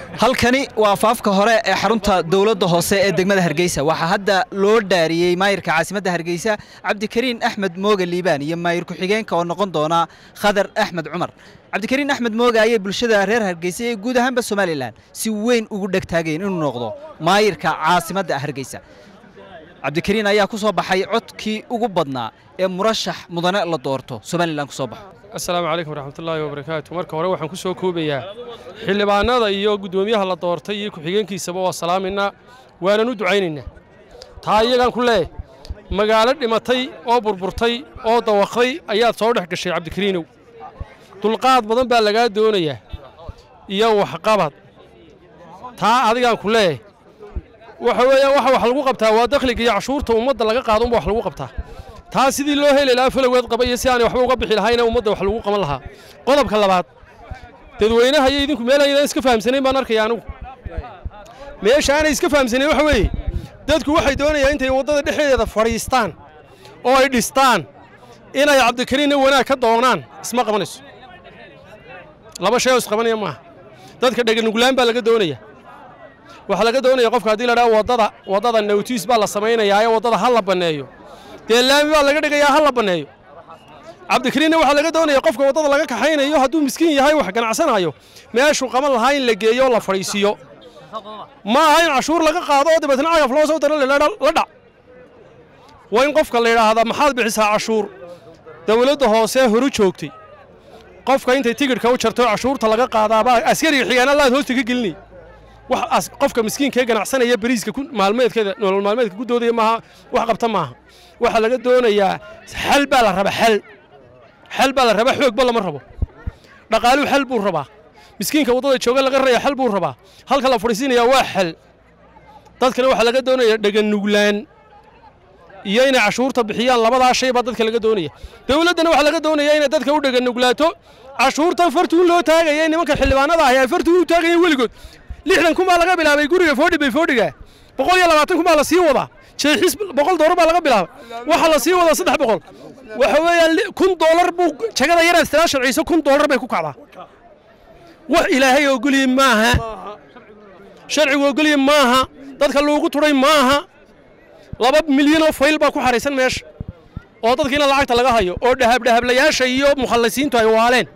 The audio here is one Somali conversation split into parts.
halkani waa faafka hore ee xarunta dowladda hoose ee degmada hargeysa waxaa hadda loo dhaariyey maayirka caasimadda hargeysa cabdikariin axmed mooge liibaan iyo maayir ku-xigeenka oo noqon doona khadar axmed cumar cabdikariin axmed mooge ayay bulshada reer hargeysa iyo guud ahaanba somalilan si weyn ugu dhegtaageen inuu noqdo maayirka caasimadda hargeysa cabdikariin ayaa ku soo baxay codkii ugu badnaa ee murashax mudane la doorto somalilan ku soo baxo asalaamu calaykum waraxmatullaahi wabarakaatu marka hore waxaan ku soo koobayaa xildhibaanada iyo guddoomiyaha la doortay iyo ku-xigeenkiisaba waa salaaminaa waanan u ducaynaynaa taa iyagaan ku leeyahy magaalo dhimatay oo burburtay oo dawaqday ayaad soo dhex gashay cabdikariinow dulqaad badan baa lagaa doonayaa iyo waxqabad taa adigaan ku leeyahay waxa weeyaan waxa wax lagu qabtaa waa dakhliga iyo cashuurta ummadda laga qaado unba wax lagu qabtaa taa sidii loo heli lahaa faloweed qaba iyo si aanay waxba uga bixi lahayna ummadda wax lagu qaban lahaa qodobka labaad dadweynaha iyo idinku meel aydan iska fahamsanayn baan arkaya anigu meesha aanay iska fahamsanayn waxa weeye dadku waxay doonayaan intay waddada dhexdeeda fadhiistaan oo ay dhistaan inay cabdikariinna wanaag ka doonaan isma qabanayso laba shay oo isqabanaya maaha dadka dheganuglaan baa laga doonaya waxaa laga doonaya qofka haddii la dhaha waddada waddada nawtiis baa la samaynayaa ee waddada ha la banneeyo dee laami baa laga dhigayaa ha la banneeyo cabdikariinna waxaa laga doonaya qofka waddada laga kaxaynayo hadduu miskiin yahay wax ganacsanayo meeshuu qaban lahaa in la geeyo oo la fadhiisiiyo ma aha in cashuur laga qaado oo dabeetna cagaf loo soo daro la dhac waa in qofka la yidhaahdaa maxaad bixisaa cashuur dawladda hoose horu joogtay qofka intay tigidhka u jarto cashuurta laga qaadaabaa askariga xigaana laad hoosta ka gelinay wax qofka miskiinka ee ganacsanaya bariiska maalmeedkeeda nolol maalmeedka ku doodaya maaha wax qabta maaha waxaa laga doonayaa xal baa la rabaa xal xal baa la rabaa xoogba lama rabo dhaqaaluhu xal buu rabaa miskiinka waddada jooga laga raya xal buu rabaa halka la fadhiisiinayaa waa xal dadkana waxaa laga doonayaa dheganuglaan iyo inay cashuurta bixiyaan labadaa shay baa dadka laga doonaya dowladdana waxaa laga doonaya inay dadka u dheganuglaato cashuurtan fartuun loo taagaya nimanka xildhibaanada ahi ay fartuun u taagayeen weligood lixdan kun baa laga bilaabay guriga foodhi bay foodhiga boqol iyo labaatan kun baa la sii wadaa jeexis boqol doolar baa laga bilaabay waxaa la sii wadaa saddex boqol waxa weeyaan kun doolar buu jagada yaraad istilaa sharciiso kun doolar bay ku kacdaa wax ilaahay ogoliyey maaha sharcigu ogoliyey maaha dadka loogu tudhay maaha laba milyan oo fayl baa ku xaraysan meesha oo dadkiina lacagta laga hayo oo dhahabdhahablayaasha iyo mukhallisiintu ay waaleen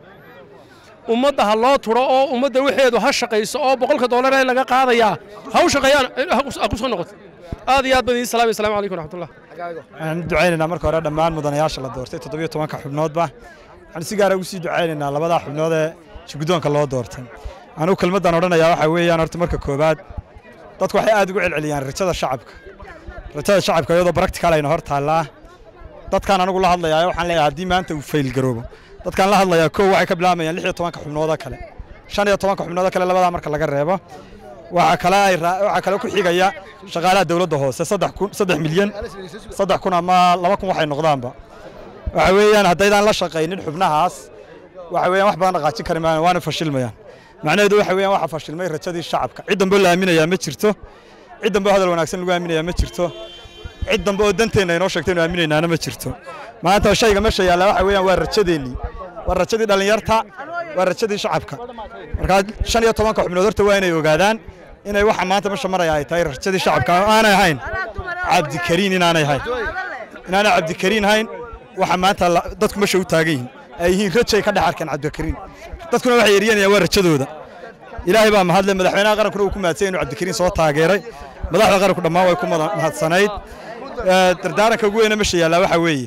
ummadda ha loo turo oo ummadda waxeedu ha shaqayso oo boqolka doolar ee laga qaadayaa ha u shaqeeyaan ha ku soo noqoto aad iyo aad baan idiin salaamay assalamu calaykum raxmatullah waxaan ducaynaynaa marka hore dhammaan mudanayaasha la doortay toddobiyo tobanka xubnoodba waxaan si gaara ugu sii ducaynaynaa labadaa xubnood ee shirguddoonka loo doortay anugu kelmaddan odhanayaa waxaa weeyaan horta marka koowaad dadku waxay aad ugu celceliyaan rajada shacabka rajada shacabka iyadoo baractical ayna hor taallaa dadkaan anugu la hadlayaa waxaan leeyahay haddii maanta uu fayl garoobo dadkaan la hadlayaa kow waxay ka bilaabayaan lix iyo tobanka xubnoodoo kale shan iyo tobanka xubnoodoo kale labadaa marka laga reebo waxaa kale ay waxaa kale ku xigaya shaqaalaha dawladda hoose saddex kun saddex milyan saddex kun ama laba kun waxay noqdaanba waxa weeyaan haddaydaan la shaqaynin xubnahaas waxa weeyaan wax badan dhaqaajin kari maayaan waana fashilmayaan macnaheedu waxa weeyaan waxa fashilmay rajadii shacabka cid dambe oo la aaminayaa ma jirto cid dambe oo hadal wanaagsan lagu aaminayaa ma jirto cid dambe oo danteenna inoo sheegtay inu aaminaynaana ma jirto maanta shayga meesha yaalla waxa weeyaan waa rajadeennii waa rajadii dhallinyarta waa rajadii shacabka markaa shan iyo tobanka xubnood horta waa inay ogaadaan inay waxa maanta meesha maraya ay tahay rajadii shacabka aanay ahayn cabdikariin inaanay ahayn inaanay cabdikariin ahayn waxa maanta dadku meesha u taagan yihiin ay yihiin rajay ka dhex arkeen cabdikariin dadkuna waxay yeeriyanayaan waa rajadooda ilaahay baa mahadle madaxweynaha qarankuna uu ku mahadsan inuu cabdikariin soo taageeray madaxda qaranku dhammaan way ku mahadsanayd dardaaranka ugu weyna meesha yaallaa waxaa weeye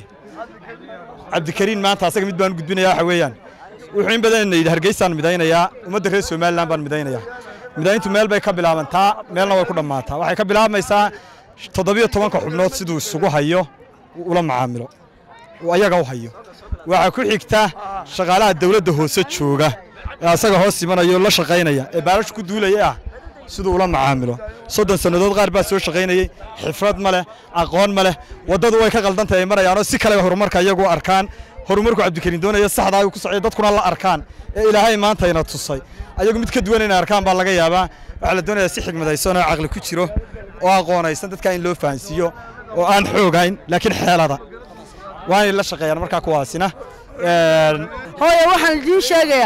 cabdikariin maanta asaga mid baan u gudbinaya waxa weeyaan wuxuu in badan yidhi hargeysaan midaynayaa ummadda reer somalilan baan midaynayaa midayntu meel bay ka bilaabantaa meelna way ku dhammaataa waxay ka bilaabmaysaa toddobiyo tobanka xubnood siduu isugu hayo ula macaamilo ayaga u hayo waxaa ku xigta shaqaalaha dawladda hoose jooga ee asaga hoos imanaya oo la shaqaynaya ee baalashu ku duulaya ah siduu ula macaamilo soddon sannadood qaar baa soo shaqaynayey xifrad ma leh aqoon ma leh waddadu way ka qaldantahay ay marayaanoo si kale horumarka iyagu arkaan horumarku cabdikariin doonaya saxdaa ku socday dadkuna la arkaan ee ilaahay maantayna tusay ayagu mid ka duwan inay arkaan baa laga yaabaa waxaa la doonayaa si xigmadaysan oo caqli ku jiro oo aqoonaysan dadka in loo fahansiiyo oo aan xoogayn laakiin xeelada waa inay la shaqeeyaan markaa kuwaasina hooye waxaan idiin sheegayaa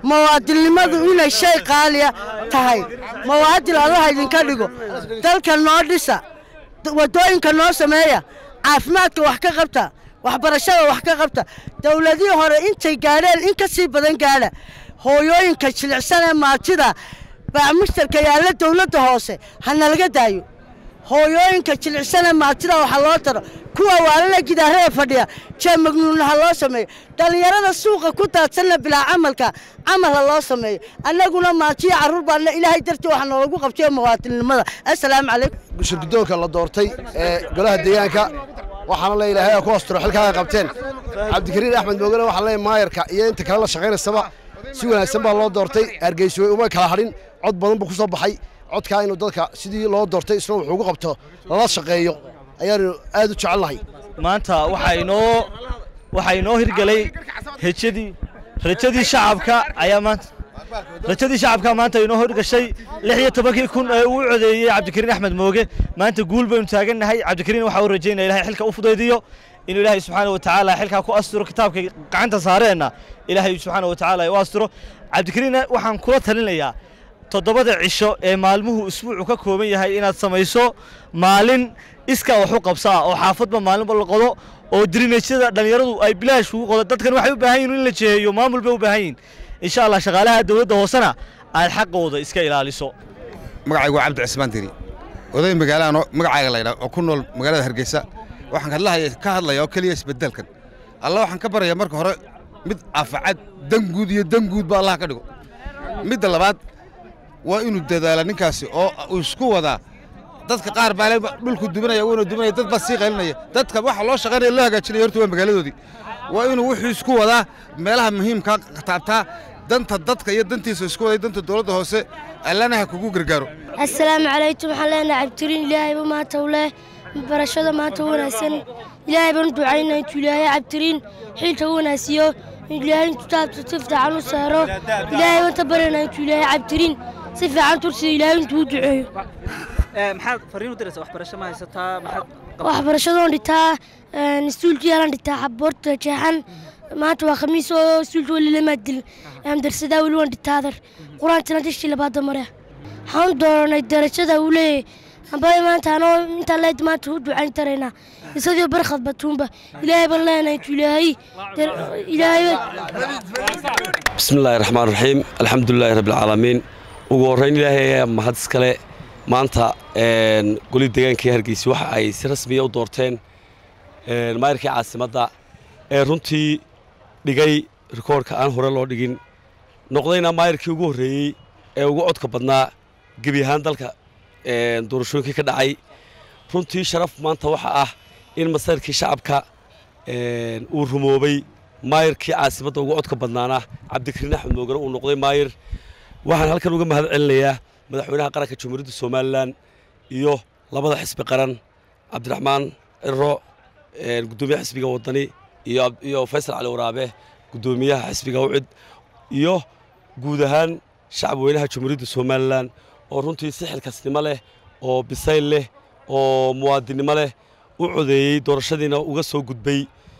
muwaadinnimadu inay shay qaaliya tahay muwaadin allaha idinka dhigo dalka noo dhisa waddooyinka noo sameeya caafimaadka wax ka qabta waxbarashada wax ka qabta dowladihii hore intay gaadheen in ka sii badan gaadha hooyooyinka jilicsan ee maatida baamushtarka yaalla dowladda hoose ha nalaga daayo hooyooyinka jilicsan ee maatida waxa loo taro kuwa waalala gidaarada fadhiya jee magnuunna ha loo sameeyo dhallinyarada suuqa ku daadsanna bilaa camalka camal ha loo sameeyo annaguna maatiyo carruur baana ilaahay dartii waxa noolagu qabtayo muwaadinnimada assalaamu calaykum shirgudoonka la doortay ee golaha deegaanka waxaana le ilaahay ku asturo xilkaa ay qabteen cabdikariin axmed moogane waxaa leeyahay maayarka iyo inta kale la shaqaynaysaba si wanaagsan baa loo doortay hargeysa way uma kala hadhin cod badan buu ku soo baxay codkaa inuu dadka sidii loo doortay isna wuxuu ugu qabto lala shaqeeyo ayaanu aad u jecelnahay maanta waxaa inoo waxaa inoo hirgelay rajadii rajadii shacabka ayaa maanta rajadii shacabka maanta inoo hirgashay lix iyo tobankii kun ee uu codeeyey cabdikariin axmed mooge maanta guul baynu taagannahay cabdikariin waxaa u rajaynaya ilahay xilka u fudaydiyo inuu ilaahay subxaana wa tacaala xilkaa ku asturo kitaabka gacanta saareenna ilaahay subxaana wa tacaala u asturo cabdikariinna waxaan kula talinayaa toddobada cisho ee maalmuhu isbuucu ka kooban yahay inaad samayso maalin iskaa wax u qabsaa oo xaafadba maalinba la qodo oo dirineejyada dhallinyaradu ay bilaash ugu qodo dadkan waxay u baahan yihin in la jeeyo maamul bay u baahan yihin insha allah shaqaalaha dowladda hoosena aad xaqooda iska ilaaliso magacaygu waa cabdi cismaan diri oday magaalahan magacaaga laydhaa oo ku nool magaalada hargeysa waxaan kadlahaya ka hadlaya oo keliya isbedelkan alla waxaan ka baraya marka hore mid afacad danguud iyo danguud ba allah ka dhigo midda labaad waa inuu dadaala ninkaasi oo uu isku wadaa dadka qaar baa dhulku duminaya wuuna duminaya dad baa sii qaylinaya dadka waxa loo shaqaynaya loo hagaajinaya horta waa magaaladoodii waa inuu wuxuu isku wadaa meelaha muhiimkaa taabtaa danta dadka iyo dantiisa isku waday danta dowladda hoose allana ha kugu gargaaro assalaamu calaykum waxaan leenahay cabdikariin ilaahayba maanta u leh barashada maanta u wanaagsan ilaahay baan u ducaynaa intuu ilaahay cabdikariin xilka u wanaagsiiyo ilaahay intuu taabto si fiican u saaro ilaahay baan ta baryanaa intuu ilaahay cabdikariin si fiican tursiyo ilaahay intuu u duceeyo maxaad fariin u diraysaa waxbarasho ma haysataa maxaad waxbarashadoon dhitaa iskuulka yaalan dhitaa xaboorta jeexan maanta waa khamiis oo iskuulka weli lama dil darsadaa weli waan dhitaadar qur-aantina dishii labaada mare waxaan dooranay darajada uu leeyahay amba maanta anoo intaa leed maanta u ducayn taraynaa isadii barkhad batuunba ilaahay baan leenahay intuu ilaahay ilaahay بسم الله الرحمن الرحيم الحمد لله رب العالمين ugu horreyn ilaahay ayaa mahad iskale maanta goli deegaankii hargeysa waxa ay si rasmiya u doorteen maayarkii caasimadda ee runtii dhigay rikoorka aan hore loo dhigin noqdayna maayarkii ugu horreeyey ee ugu codka badnaa gebi ahaan dalka doorashooyinkii ka dhacay runtii sharaf maanta waxa ah in masayrkii shacabka uu rumoobay maayarkii caasimadda ugu codka badnaana cabdikariin axmed moogane uu noqday maayar waxaan halkan uga mahad celinayaa madaxweynaha qaranka jamhuuriyadda somalilan iyo labada xisbi qaran cabdiraxmaan ciro guddoomiyaha xisbiga wadani iyo faysal cali waraabe guddoomiyaha xisbiga ucid iyo guud ahaan shacab weynaha jamhuuriyadda somalilan oo runtii si xilkasnimo leh oo bisayl leh oo muwaadinnimo leh u codeeyey doorashadiina uga soo gudbay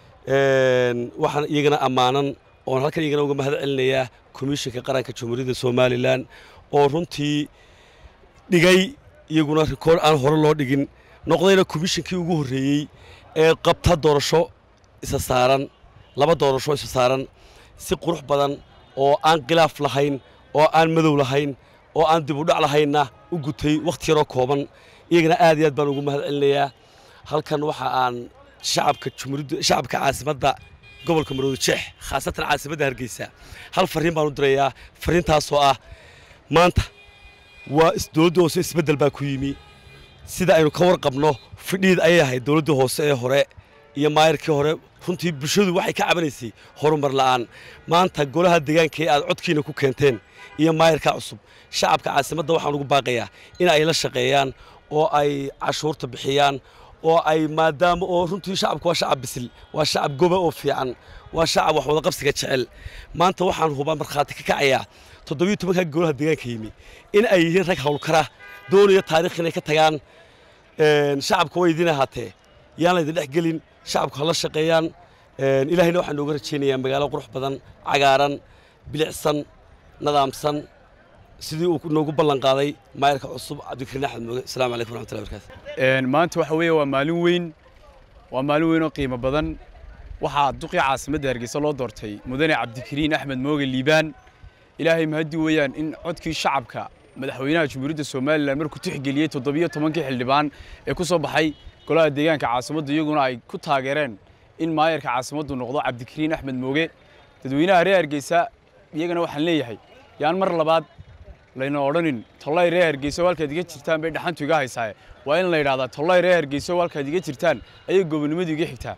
waxaan iyagana ammaanan oon halkan iyagana uga mahad celinayaa komishinka qaranka jamhuuriyadda somalilan oo runtii dhigay iyaguna rikoor aan hore loo dhigin noqdayna komishinkii ugu horreeyey ee qabta doorasho isa saaran laba doorasho isa saaran si qurux badan oo aan khilaaf lahayn oo aan madow lahayn oo aan dib u dhac lahaynna u gutay wakhti yaroo kooban iyagana aad iyo aad baan ugu mahad celinayaa halkan waxa aan shacabka jumhuuriyadda shacabka caasimadda gobolka maroodo jeex khaasatan caasimadda hargeysa hal fariin baan u dirayaa fariintaasoo ah maanta waa dowladda hoose isbeddel baa ku yimi sida aynu ka warqabno fidhiid ayay ahayd dowladda hoose ee hore iyo maayarkii hore runtii bulshadu waxay ka cabanaysay horumar la'aan maanta golaha deegaanka ee aad codkiina ku keenteen iyo maayarka cusub shacabka caasimadda waxaan ugu baaqayaa in ay la shaqeeyaan oo ay cashuurta bixiyaan oo ay maadaama oo runtii shacabku waa shacab bisil waa shacab goba oo fiican waa shacab wax wada qabsiga jecel maanta waxaan hubaa markhaati ka kacayaa toddobiyo tobanka golaha deegaanka yimi in ay yihiin rag hawlkara doonaya taarikh inay ka tagaan shacabka way idiin ahaatee yaan laydin dhex gelin shacabku hala shaqeeyaan ilaahayna waxaan nooga rajaynayaa magaalo qurux badan cagaaran bilicsan nadaamsan sidii uu noogu ballan qaaday maayarka cusub cabdikariin axmed mooge asalaamu calaykum waraxmatullahi barakaatu maanta waxa weeye waa maalin weyn waa maalin weyn oo qiimo badan waxaa duqii caasimadda hargeysa loo doortay mudane cabdikariin axmed mooge liibaan ilaahay mahaddi weeyaan in codkii shacabka madaxweynaha jamhuuriyadda somalilan markuu tixgeliyey toddobiyo tobankii xildhibaan ee ku soo baxay golaha deegaanka caasimadda iyaguna ay ku taageereen in maayarka caasimaddu noqdo cabdikariin axmed mooge dadweynaha reer hargeysa iyagana waxaan leeyahay yaan mar labaad layna odhanin tollay reer hargeyso halkaad iga jirtaan bay dhaxantu iga haysaaye waa in la yidhahdaa tollay reer hargeyso halkaad iga jirtaan ayay gobonimadu iga xigtaa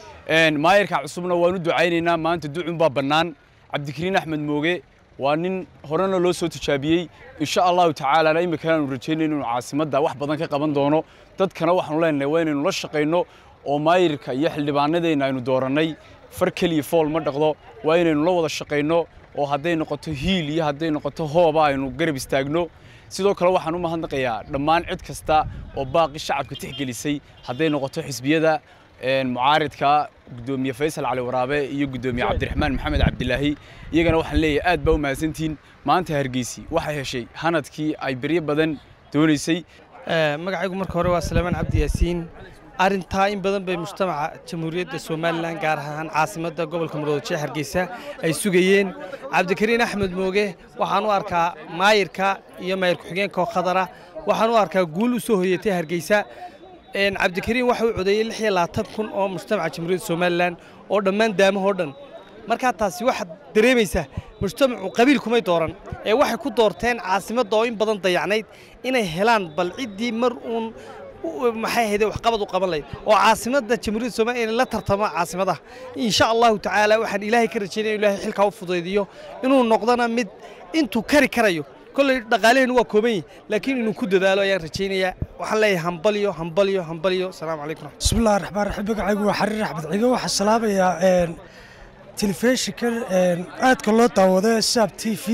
maayarka cusubna waanu ducaynaynaa maanta ducunbaa bannaan cabdikariin axmed mooge waa nin horena loo soo tijaabiyey insha allahu tacaalana iminkana aanu rajaynayno inuu caasimadda wax badan ka qaban doono dadkana waxaanu leenahay waa inaynu la shaqayno oo maayirka iyo xildhibaanadeenna aynu doorannay far keliya fool ma dhaqdo waa inaynu la wada shaqayno oo hadday noqoto hiil iyo hadday noqoto hooba aynu garab istaagno sidoo kale waxaan u mahadnaqayaa dhammaan cid kasta oo baaqi shacabka tixgelisay hadday noqoto xisbiyada mucaaridka gudoomiye faysal cali waraabe iyo gudoomiye cabdiraxmaan maxamed cabdilaahi iyagana waxaan leeyahay aad baa u mahadsantihiin maanta hargeysi waxay heshay hanadkii ay beryo badan doonaysay magacaygu marka hore waa salaamaan cabdi yaasiin arrintaa in badan bay mujtamaca jamhuuriyadda somalilan gaar ahaan caasimadda gobolka muruudajeex hargeysa ay sugayeen cabdikariin axmed mooge waxaan u arkaa maayirka iyo maayir ku-xigeenka oo khadara waxaan u arkaa guul u soo hoyatay hargeysa cabdikariin waxa uu codeeyey lix iyo labaatan kun oo mujtamaca jamhuuriyadda somalilan oo dhammaan daamahoo dhan markaa taasi waxaad dareemaysaa mujtamacu qabiil kumay dooran ee waxay ku doorteen caasimadda oo in badan dayacnayd inay helaan bal ciddii mar uun maxay ahayd waxqabad u qaban lahayd oo caasimadda jamhuuriyadda soomaaliya inay la tartamo caasimadaha insha allahu tacaala waxaan ilaahay ka rajaynaya in ilaahay xilkaa u fudaydiyo inuu noqdona mid intuu kari karayo kolley dhaqaalehenu waa kooban yihin laakiin inuu ku dadaalo ayaan rajaynayaa waxaan leeyahay hambalyo hambalyo hambalyo asalaamu calaykum bismillahi raxmaan raxiim magacaygu waa xariir axmed cigo waxaa salaamayaa telefishinka aadka loo daawado ee saab t v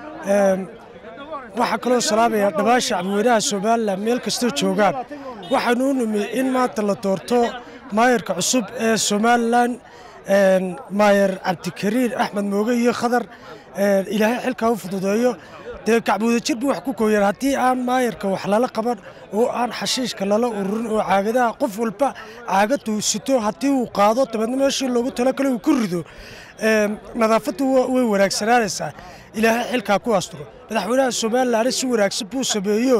waxaa kaloo salaamayaa dhammaan shacbweynaha somalilan meel kastoo joogaan waxaanu u nimi in maanta la doorto maayarka cusub ee somalilan maayar cabdikariin axmed mooge iyo khadar ilaahay xilkaa u fududeeyo dee gacbuudajir buu wax ku kooyaan haddii aan maayarka wax lala qaban oo aan xashiishka lala ururin oo caagadaha qof walba caagaduu sito haddii uu qaado dabeedna meeshii loogu talagalo uu ku rido nadaafaddu way wanaagsanaanaysaa ilaahay xilkaa ku asturo madaxweynaha somalilan si wanaagsan buu sameeyo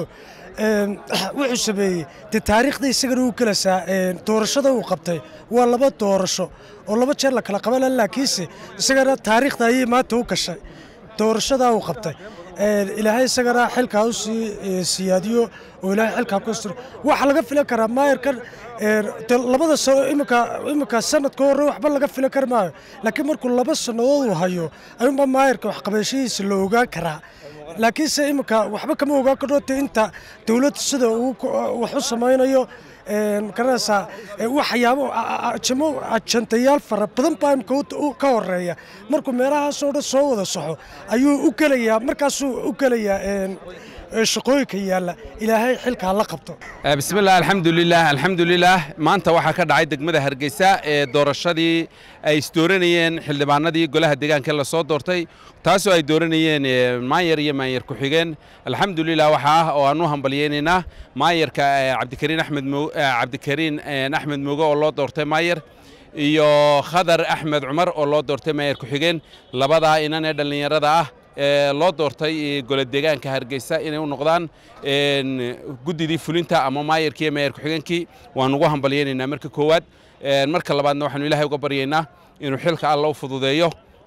wuxuu sameeyey dee taariikhda isagana uu gelasaa doorashada uu qabtay waa laba doorasho oo laba jeer la kala qabana laakiinse isagana taariikhda ayay maanta u gashay doorashadaa uu qabtay ilaahay isagana xilkaa u sii siyaadiyo oo ilaahay xilkaa ku asturo waxaa laga filan karaa maayarkan labada sano iminka iminka sanadka hore waxba laga filan kari maayo laakiin markuu laba sannadood uu hayo ayuunba maayarka waxqabashadiisa la ogaan karaa laakiinse iminka waxba kama ogaan karno te inta dowladda sida uu wax u samaynayo garanaysaa waxyaabo jamo ajantayaal fara badan baa imika ka horeeya markuu meelahaasoo dhan soo wada soxo ayuu u gelayaa markaasuu u gelayaa shaqooyinka yaalla ilaahay xilkaa la qabto bismillaah alxamdulilah alxamdulilah maanta waxaa ka dhacay degmada hargeysa ee doorashadii ay isdooranayeen xildhibaanadii golaha deegaanka la soo doortay taasoo ay dooranayeen maayar iyo maayar ku-xigeen alxamdulilah waxaa ah oo aan u hambalyeynaynaa maayarka cabdikariin axmed cabdikariin axmed mooge oo loo doortay maayar iyo khadar axmed cumar oo loo doortay maayar ku-xigeen labadaa inan ee dhallinyarada ah ee loo doortay gole deegaanka hargeysa inay u noqdaan guddidii fulinta ama maayarkii iyo maayar ku-xigeenkii waan ugu hambalyeynaynaa marka koowaad marka labaadna waxaanu ilaahay uga baryaynaa inuu xilka alla u fududeeyo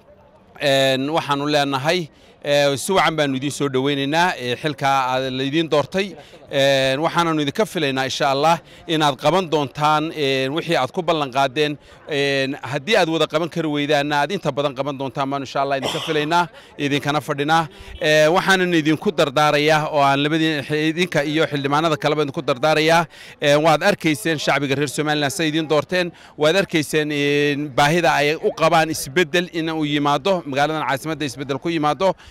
waxaanu leenahay si wacan baanu idiin soo dhoweynaynaa xilkaa laydiin doortay waxaananu idinka filaynaa insha allah inaad qaban doontaan wixii aad ku ballan qaadeen haddii aad wada qaban kari weydaanna aad inta badan qaban doontaan baanu insha allah idinka filaynaa idinkana fadhinaa waxaanan idinku dardaarayaa oo aan labadii idinka iyo xildhibaanada kaleba idinku dardaarayaa waad arkayseen shacbiga reer somaliland say idiin doorteen waad arkayseen baahida ay u qabaan isbeddel in uu yimaado magaaladan caasimadda isbeddel ku yimaado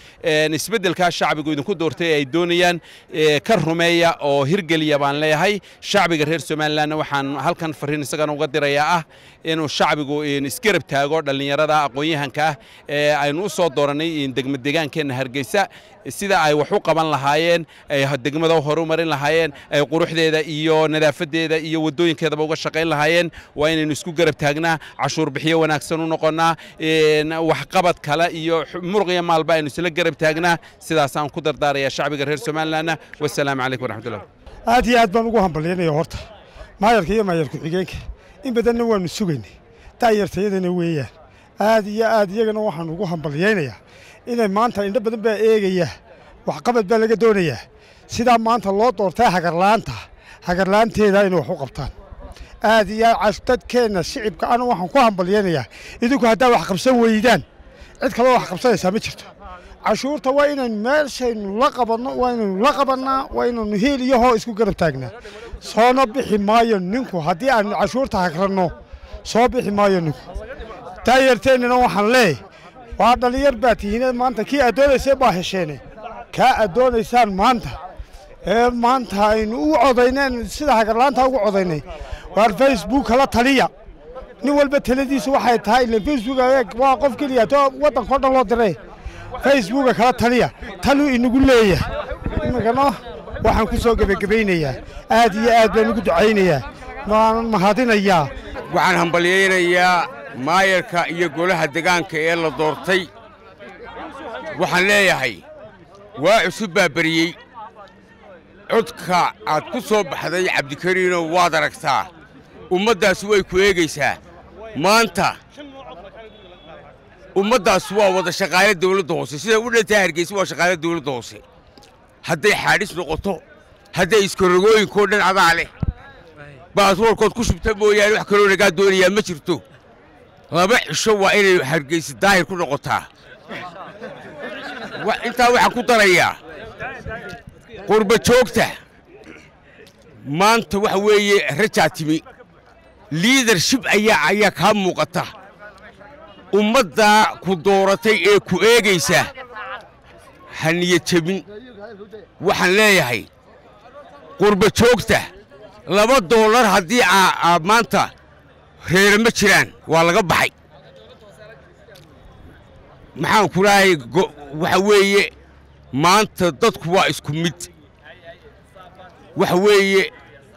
isbeddelkaa shacbigu idinku doortay ay doonayaan ka rumeeya oo hirgeliya baan leeyahay shacbiga reer somalilanna waxaan halkan fariin isagana uga dirayaa ah inuu shacbigu isgarab taago dhallinyarada aqoon-yahanka ah ee aynu u soo doorannay degma degaankeenna hargeysa sida ay wax u qaban lahaayeen ay degmada hore u marin lahaayeen ay quruxdeeda iyo nadaafadeeda iyo waddooyinkeedaba uga shaqayn lahaayeen waa inaynu isku garab taagnaa cashuur bixiyo wanaagsan u noqonnaa waxqabad kale iyo muruq iyo maalba aynu isla garab taagnaa sidaasaan ku dardaarayaa shacbiga reer somalilanna wasalaamu calaykum waraxmatullah aad iyo aad baan ugu hambalyaynaya horta maayarka iyo maayar ku-xigeenka in badanna waannu sugaynay daayartayadana weeyaan aad iyo aad iyagana waxaan ugu hambalyaynayaa inay maanta indho badan baa eegaya waxqabad baa laga doonayaa sidaa maanta loo doortay hagarla'aanta hagarla'aanteeda inay wax u qabtaan aad iyo aad dadkeenna shicibka ana waxaan ku hambalyaynayaa idinku haddaa wax qabsan weydaan cid kaloo wax qabsanaysaa ma jirto cashuurta waa inaynu meeshaynu la qabanno waa inaynu la qabannaa waa inaynu heel iyo hoo isku garab taagnaa soona bixi maayo ninku haddii aanu cashuurta hagranno soo bixi maayo ninku daayarteennana waxaan leeyahy waa dhallinyar baa tihiine maanta kii aad doonayseen baa hesheene kaa aad doonaysaan maanta ee maanta aynu u codayneen sida hagarlaanta ugu codaynay waar facebook kala taliya nin walba taladiisa waxay tahay ilan facebook waa qof keliya to waddankao dhan loo diray facebooka kala taliya taluu inagu leeyahay imikana waxaan ku soo gebagabaynayaa aad iyo aad baan ugu ducaynayaa waanan mahadinayaa waxaan hambalyaynayaa maayarka iyo golaha degaanka ee la doortay waxaan leeyahay waa cusub baa beriyey codka aad ku soo baxday cabdikariinow waad aragtaa ummaddaasi way ku eegaysaa maanta ummaddaas waa wada shaqaale dawladda hoose siday u dhantahay hargeysa waa shaqaale dawladda hoose hadday xaadhis noqoto hadday iskarogooyinkoo dhan adaa leh baasboorkood ku shubta mooyaane wax kaloo nagaa doonayaa ma jirto laba cisho waa inay hargeysa daahir ku noqotaa intaa waxaan ku darayaa qurba joogta maanta waxa weeye rajaa timi liidarshib ayaa ayaa kaa muuqata ummaddaa ku dooratay ee ku eegaysa ha niyad jebin waxaan leeyahay qurba joogta laba doolar haddii aa maanta reere ma jiraan waa laga baxay maxaan ku leehay waxa weeye maanta dadku waa isku mid waxa weeye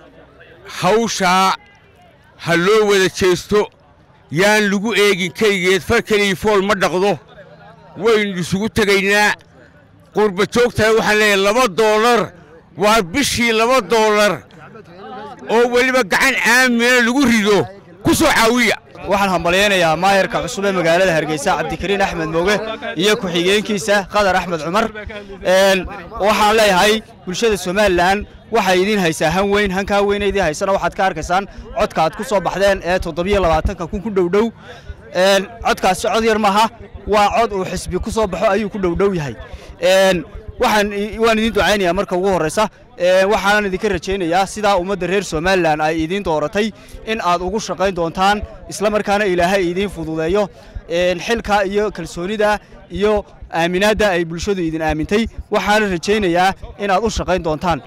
hawshaa ha loo wada jeesto yaan lagu eegin keligeed far keligii fool ma dhaqdo waynu isugu tegaynaa qurba joogtana waxaan leeyahay laba doolar waa bishii laba doolar oo weliba gacan aamina lagu rido ku soo caawiya waxaan hambalyaynayaa maayarka cusub ee magaalada hargeysa cabdikariin axmed mooge iyo ku-xigeenkiisa qadar axmed cumar waxaan leeyahay bulshada somalilan waxay idiin haysaa han weyn hankaa weyna idiin haysana waxaad ka arkaysaan codka aad ku soo baxdeen ee toddobiyo labaatanka kun ku dhowdhow codkaasi cod yar maaha waa cod uu xisbi ku soo baxo ayuu ku dhowdhow yahay waxaan waan idiin ducaynayaa marka ugu horreysa waxaanan idinka rajaynayaa sidaa ummadda reer somalilan ay idiin dooratay in aad ugu shaqayn doontaan isla markaana ilaahay idiin fududeeyo xilka iyo kalsoonida iyo aaminaadda ay bulshadu idin aamintay waxaana rajaynayaa inaad u shaqayn doontaan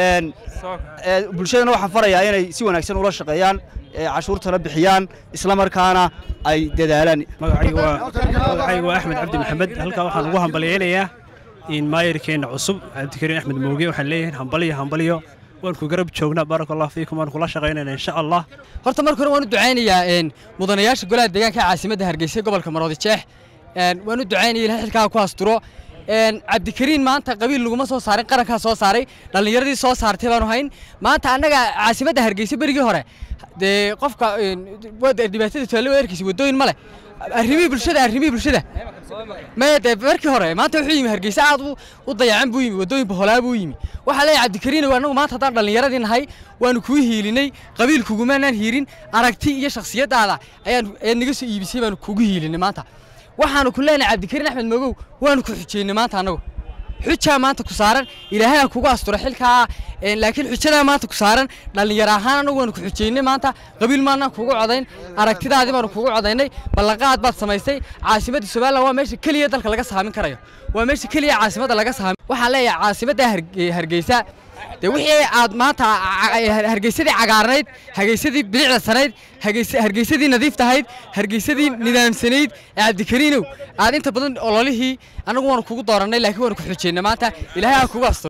bulshadana waxaan farayaa inay si wanaagsan ula shaqeeyaan cashuurtana bixiyaan isla markaana ay dadaalaan magacaygu waa axmed cabdi maxamed halkaa waxaan ugu hambalyaynayaa in maayarkeenna cusub cabdikariin axmed mooge waxaan leeyahay hambalyo hambalyo waan ku garab joognaa baaraka allah fiikum waan kula shaqaynayna insha allah horta marka hore waan u ducaynayaa mudanayaasha golaha deegaanka caasimadda hargeysa gobolka maroodi jeex waan u ducaynaya ilahay xilkaa ku asturo cabdikariin maanta qabiil laguma soo saarin qarankaa soo saaray dhallinyaradii soo saartay baanu hayn maanta annaga caasimadda hargeysa berigii hore dee qofka dhibaatada tusaale erkiisa waddooyin ma leh arrimihii bulshada arrimihii bulshada maya dee markii hore maanta wuxuu yimi hargeysa aad u dayacan buu yimi waddooyin baholaa buu yimi waxaa leeyahay cabdikariin annagu maanta haddaan dhallinyaradii nahay waanu kuu hiilinay qabiil kugumaanaan hiirin aragti iyo shakhsiyaddaada ayaan ayaad naga soo iibisay baanu kugu hiilinay maanta waxaanu ku leenahay cabdikariin axmed mogow waanu ku xujeynay maanta annagu xujaa maanta ku saaran ilaahay ha kugu asturo xilkaa een, laakiin xujadaa maanta ku saaran dhallinyaro ahaan anagu waanu ku xujaynay maanta qabiil maanaan kugu codayn aragtidaadii baanu kugu codaynay ballanqaad baad samaysay caasimadda somalilan waa meesha keliya dalka laga saamin karayo waa meesha keliya caasimadda laga saamin waxaan leeyahay caasimadda Harge- hargeysa dee wixii aad maanta ca- ca- hargeysadii cagaarnayd hargeysadii bilicda sanayd hargeysa- hargeysadii nadiiftahayd hargeysadii nidaamsanayd ee cabdikariinow aad inta badan ololihii anagu waanu kugu doorannay laakiin waanu ku xujaynay maanta ilaahay ha kugu asturo